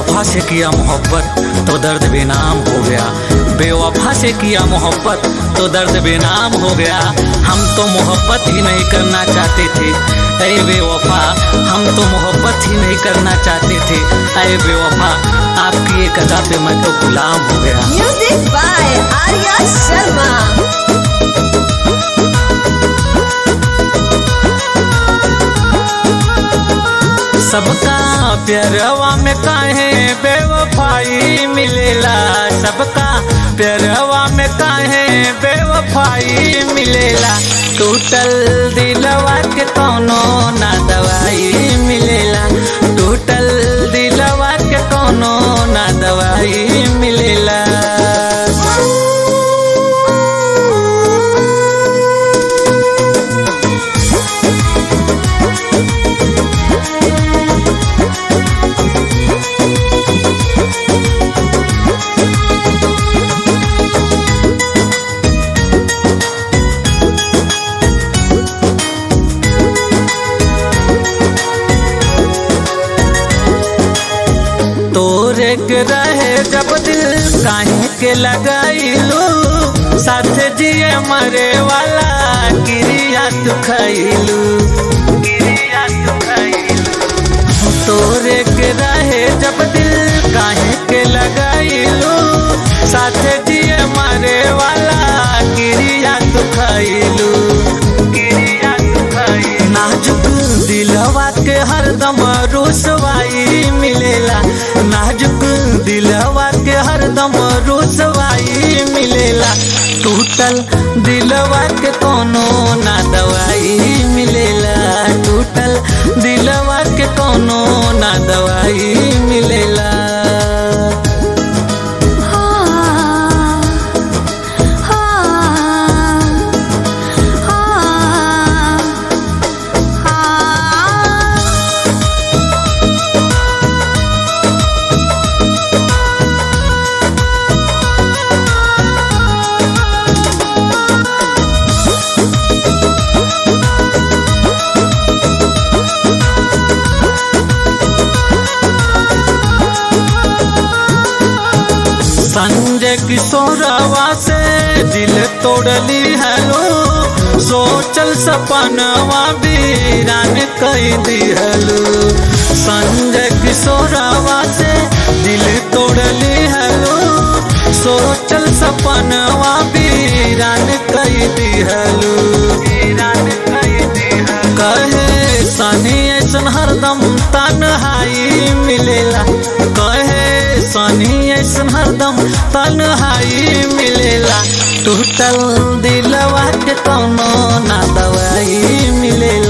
बेवफा से किया मोहब्बत तो दर्द बेनाम हो गया बेवफा से किया मोहब्बत तो दर्द बेनाम हो गया हम तो मोहब्बत ही नहीं करना चाहते थे अरे बेवफा हम तो मोहब्बत ही नहीं करना चाहते थे अरे बेवफा आपकी एक अदा पे मैं तो गुलाम हो गया Music by Arya Sharma. सबका प्यारवा में काहे बेवफाई मिलेला सबका प्यारवा में काहे बेवफाई मिलेला टूटल दिलवा के कोनो ना दवाई मिलेला टूटल दिलवा के कोनो ना दवाई मिलेला तोरे के रहे जब दिल काहे के लगाइलू साथ जिए मरे वाला क्रिया तू खैलू क्रिया तू खैलू तोरे के रहे जब दिल काहे के लगाइलू साथ जिए मरे वाला क्रिया तू खैलू क्रिया तू खैलू नाजुक दिलवा के हरदम रुसवाई मिलेला नाजुक दिलवा के हरदम रुसवाई मिलेला टूटल दिलवा के कोनो ना दवाई मिलेला टूटल दिलवा के कोनो ना दवाई मिलेला संजय किशोरवा से दिल तोड़ली हलो सोचल सपनवा बीरान कई दिहलो संजय किशोरवा से दिल तोड़ली हलो सोचल सपनवा बीरान कई दिहलो बीरान कई दिहलो कहे सनी ऐसन हरदम तन्हाई मिलेला कहे सनी ऐसन हरदम तन्हाई मिलेला टूटल दिलवा के कोनो ना दवाई मिलेला